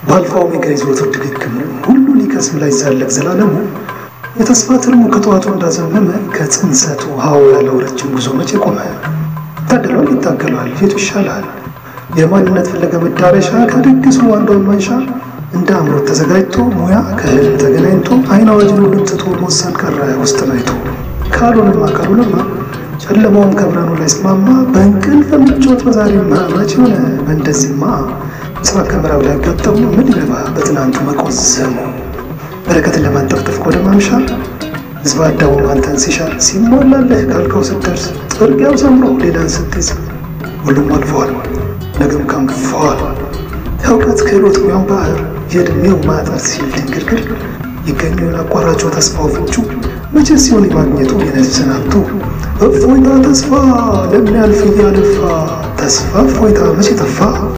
በአልፋ ኦሜጋ ይዞትር ድግግሙ ሁሉ ሊከስም ላይ ዛለቅ ዘላለሙ የተስፋ ትርሙ ከጠዋቱ እንዳዘመመ ከጽንሰቱ ሀው ያለው ረጅም ጉዞ መቼ ቆመ? ታድሏል፣ ይታገሏል፣ የቱ ይሻላል? የማንነት ፍለገ መዳረሻ ከድግሱ አንዷን ማንሻ እንደ አምሮት ተዘጋጅቶ ሙያ ከህልም ተገናኝቶ አይን አዋጅን ሁሉም ትቶ መወሰን ቀረ ውስጥን አይቶ ካልሆነማ ካልሆነማ ጨለማውም ከብርሃኑ ላይ ስማማ በእንቅልፍ ምቾት በዛሬማ መች ሆነ በእንደዚህማ ምስራቅ ከምዕራብ ላይ ያጋጠሙ ምን ሊረባ በትናንቱ መቆዘሙ በረከትን ለማንጠፍጠፍ ወደ ማምሻ ህዝብ አዳሙ አንተን ሲሻል ሲሞላለህ ካልከው ስትደርስ ጥርጊያው ሰምሮ ሌላን ስትይዝ ሁሉም አልፈዋል፣ ነገም ካንግፈዋል። የእውቀት ክህሎት ሙያው ባህር የዕድሜው ማጠር ሲል ድንግርግር ይገኘውን አቋራጩ ተስፋው ፍንጩ መቼ ሲሆን የማግኘቱ የነፍስን ሀብቱ እፎይታ ተስፋ ለሚያልፍ እያለፋ ተስፋ እፎይታ መቼ ጠፋ?